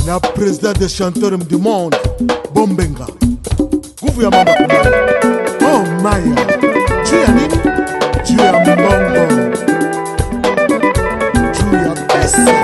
na président des chanteurs du monde Bombenga. Nguvu ya mamba kumaya. Oh Maya, juu ya nini? Juu ya mbongo, juu ya pesa.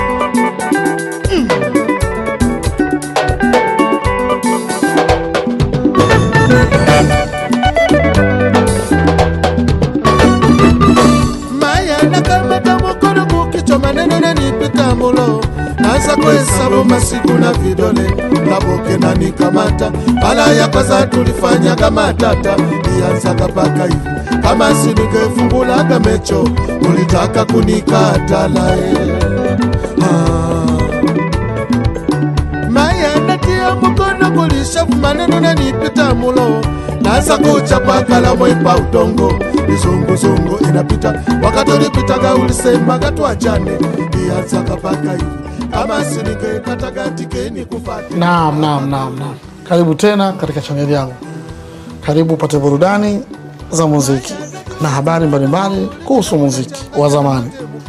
maya nakamata mokolo kukichwa maneno nanipita mulo naza kuhesabu masiku na vidole naboke nanikamata mala ya kwanza tulifanyaga matata ianzaga paka hivi kama siningefungulaga mecho ulitaka kunikatala eh. ah. maya natia mukono kulishavu maneno nanipita mulo naza kuchapa kalamu ipa udongo izunguzungu inapita wakati ulipitaga ulisemaga tuachane ianzaga paka hivi kama siningekataga tikeni kufata Naam, naam, naam, naam. Karibu tena katika chaneli yangu. Karibu upate burudani za muziki na habari mbalimbali kuhusu muziki wa zamani.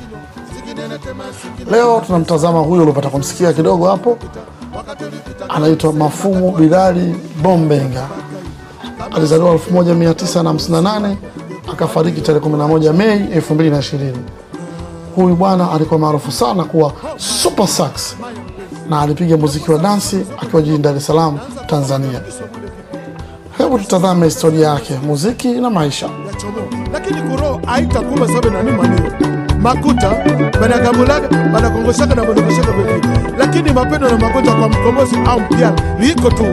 Leo tunamtazama huyo uliopata kumsikia kidogo hapo, anaitwa Mafumu Bilali Bombenga. Alizaliwa 1958 akafariki tarehe 11 Mei 2020. Huyu bwana alikuwa maarufu sana kuwa super sax na alipiga muziki wa dansi akiwa jijini Dar es Salaam, Tanzania. Hebu tutazame historia yake, muziki na maisha. yachomo lakini kuro aitakuma sabe nani manio makuta banagambulaga banakongoshaka na banakongoshaka vile lakini mapendo na magonjwa kwa mkombozi au mpiana liko tu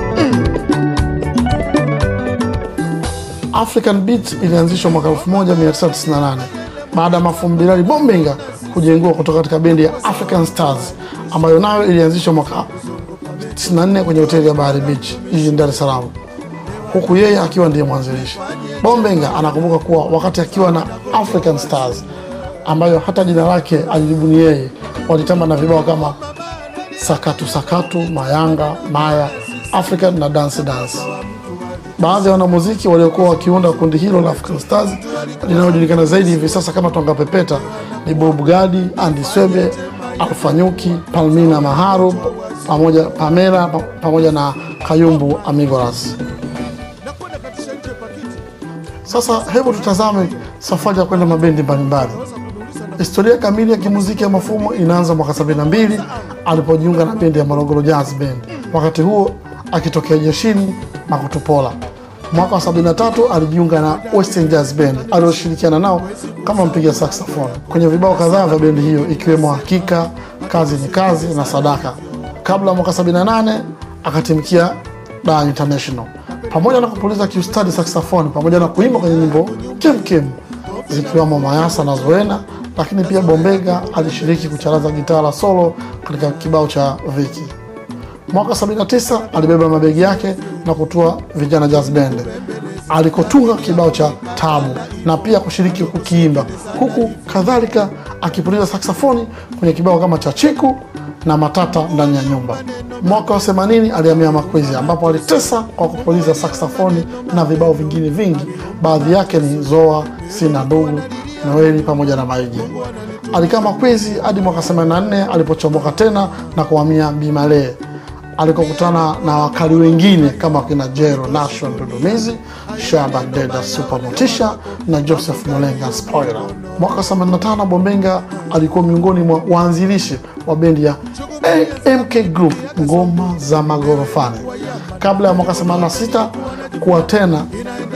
African Beat ilianzishwa mwaka 1998 baada ya Mafumu Bilali Bombenga kujengua kutoka katika bendi ya African Stars ambayo nayo ilianzishwa mwaka 94 kwenye hoteli ya Bahari Beach jijini Dar es Salaam, huku yeye akiwa ndiye mwanzilishi. Bombenga anakumbuka kuwa wakati akiwa na African Stars ambayo hata jina lake alilibuni yeye, walitamba na vibao kama sakatu sakatu, mayanga, maya, African na dance dance. Baadhi ya wanamuziki waliokuwa wakiunda kundi hilo la African Stars linalojulikana zaidi hivi sasa kama Twanga Pepeta ni Bob Gadi, Andy Swebe, Alpha Nyuki, Palmina Maharu pamoja Pamela pa- pamoja na Kayumbu Amigoras. Sasa hebu tutazame safari ya kwenda mabendi mbalimbali. Historia kamili ya kimuziki ya Mafumo inaanza mwaka 72 alipojiunga na bendi ya Morogoro Jazz Band, wakati huo akitokea jeshini Makutupola. Mwaka wa 73 alijiunga na Western Jazz Band alioshirikiana nao kama mpiga saxophone kwenye vibao kadhaa vya bendi hiyo ikiwemo Hakika, Kazi ni Kazi na Sadaka. Kabla ya mwaka 78 akatimkia Dar International pamoja na kupuliza kiustadi saxophone pamoja na kuimba kwenye nyimbo kemkem zikiwemo Mayasa na Zoena, lakini pia Bombega alishiriki kucharaza gitaa la solo katika kibao cha Viki. Mwaka 79 alibeba mabegi yake na kutua Vijana Jazz Band alikotunga kibao cha Tabu na pia kushiriki kukiimba, huku kadhalika akipuliza saksafoni kwenye kibao kama cha Chiku na Matata ndani ya nyumba. Mwaka wa 80 alihamia Makwezi ambapo alitesa kwa kupuliza saksafoni na vibao vingine vingi, baadhi yake ni Zoa, Sina Ndugu, Noeli pamoja na Maiji. Alikaa Makwezi hadi mwaka 84 alipochomoka tena na kuhamia Bimalee alikokutana na wakali wengine kama kina Jero Nation Dudumizi, Shaban Deda Super Motisha na Joseph Molenga Spoiler. Mwaka 85 Bombenga alikuwa miongoni mwa waanzilishi wa bendi ya MK Group ngoma za magorofani, kabla ya mwaka 86 kuwa tena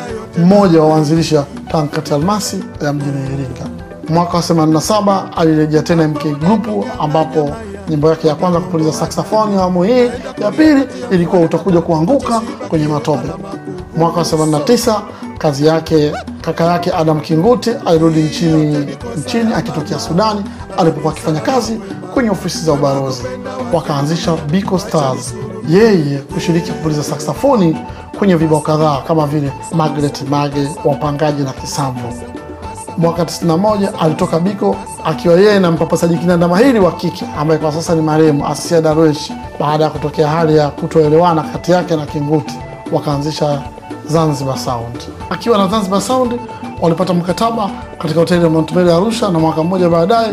mmoja wa waanzilishi wa Tankati Almasi ya mjini Iringa. Mwaka wa 87 alirejea tena MK Group ambapo nyimbo yake ya kwanza kupuliza saxophone ya awamu hii ya pili ilikuwa utakuja kuanguka kwenye matope. Mwaka wa 89 kazi yake kaka yake Adam Kinguti alirudi nchini, nchini akitokea Sudani alipokuwa akifanya kazi kwenye ofisi za ubalozi, wakaanzisha Biko Stars, yeye kushiriki kupuliza saxophoni kwenye vibao kadhaa kama vile Margaret Mage, Wapangaji na Kisambo. Mwaka 91 alitoka Biko akiwa yeye na mpapasaji kinanda mahiri wa kike ambaye kwa sasa ni marehemu Asia Darwesh, baada ya kutokea hali ya kutoelewana kati yake na Kinguti, wakaanzisha Zanzibar Sound. Akiwa na Zanzibar Sound walipata mkataba katika hoteli ya Mount Mery Arusha, na mwaka mmoja baadaye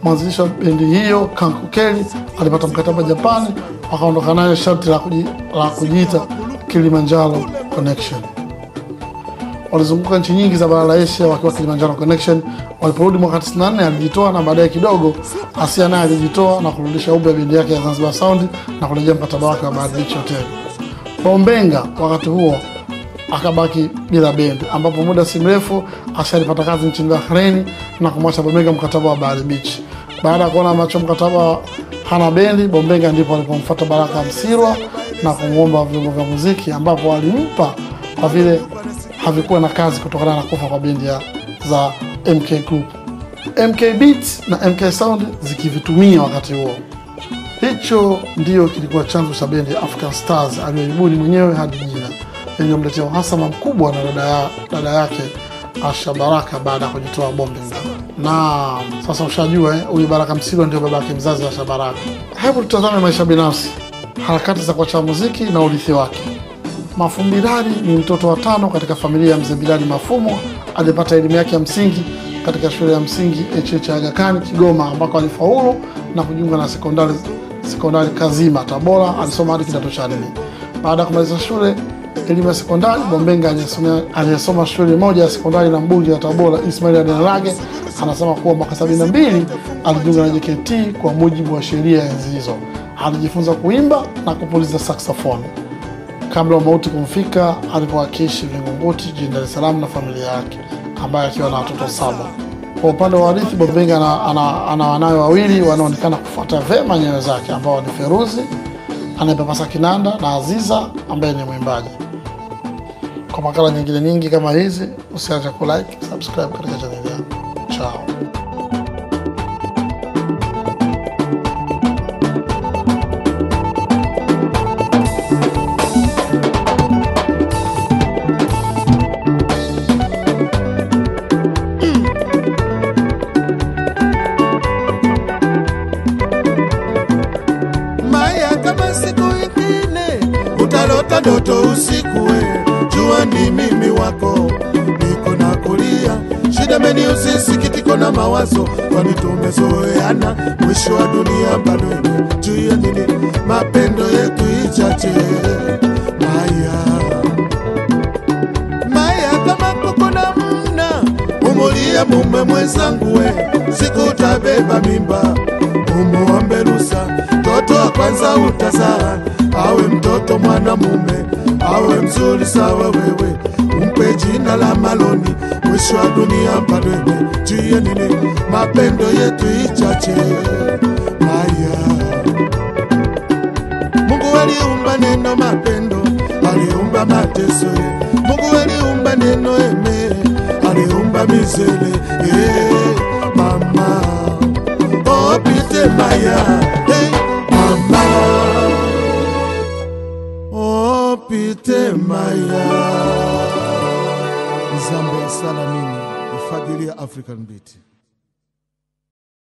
mwanzilishi wa bendi hiyo Kanku Kelly alipata mkataba Japani, wakaondoka nayo sharti la, kuji, la kujiita Kilimanjaro Connection. Walizunguka nchi nyingi za bara la Asia wakiwa Kilimanjaro Connection. Waliporudi mwaka 94 alijitoa na baadaye kidogo Asia naye alijitoa na kurudisha upya bendi yake ya Zanzibar Sound na kurejea mkataba wake wa Bahari Beach Hotel. Bombenga wakati huo akabaki bila bendi, ambapo muda si mrefu Asia alipata kazi nchini Bahrain na kumwacha Bombenga mkataba wa Bahari Beach. Baada ya kuona macho mkataba hana bendi, Bombenga ndipo alipomfuata Baraka Msirwa na kumwomba vyombo vya muziki, ambapo alimpa kwa vile havikuwa na kazi kutokana na kufa kwa bendi ya za MK Group, MK Beats na MK Sound zikivitumia wakati huo. Hicho ndio kilikuwa chanzo cha bendi ya African Stars aliyoibuni mwenyewe hadi jina iliyomletea uhasama mkubwa na dada, ya, dada yake Asha Baraka baada ya kujitoa Bombenga. Na sasa ushajua eh, huyu Baraka Msirwa ndio baba yake mzazi wa Asha Baraka. Hebu tutazame maisha binafsi, harakati za kuacha muziki na urithi wake. Mafumbilali ni mtoto wa tano katika familia ya mzee Bilali Mafumo. Alipata elimu yake ya msingi katika shule ya msingi HH Aga Khan Kigoma, ambako alifaulu na kujiunga na sekondari sekondari Kazima Tabora. Alisoma hadi kidato cha nne. Baada ya kumaliza shule elimu ya sekondari, Bombenga aliyesomea aliyesoma shule moja ya sekondari na mbunge wa Tabora Ismail Adenalage anasema kuwa mwaka sabini na mbili alijiunga na JKT kwa mujibu wa sheria ya enzi hizo. Alijifunza kuimba na kupuliza saxophone kabla ya mauti kumfika alipokuwa akiishi Vingunguti jijini Dar es Salaam na familia yake ambaye akiwa na watoto saba. Kwa upande wa warithi, Bombenga ana, ana, ana wanawe wawili wanaonekana kufuata vema nyayo zake ambao ni Feruzi anayepapasa kinanda na Aziza ambaye ni mwimbaji. Kwa makala nyingine nyingi kama hizi, usiache kulike, subscribe katika chaneli yangu. Chao. Maya, kama siku ingine utalota ndoto usiku, we jua ni mimi wako, niko na kulia shida meni usisikitiko na mawazo, kwani tumezoeana, mwisho wa dunia bado ime juu ya nini mapendo yetu ichache. Maya, Maya, kama kuko na mna umulie mume mwenzangu, we siku utabeba mimba umuombe rusa, mtoto wa kwanza utazaa awe mtoto mwanamume, awe mzuri sawa wewe, umpe jina la Maloni. Mwisho wa dunia bado imejie nini, mapendo yetu ichache. Haya, Mungu aliumba neno mapendo, aliumba mateso. Mungu aliumba neno eme, aliumba mizele. Eh, mama Oh, pite maya, hey, mama. Oh, pite maya. Zambe sala nini? Ifadhili ya African Beat.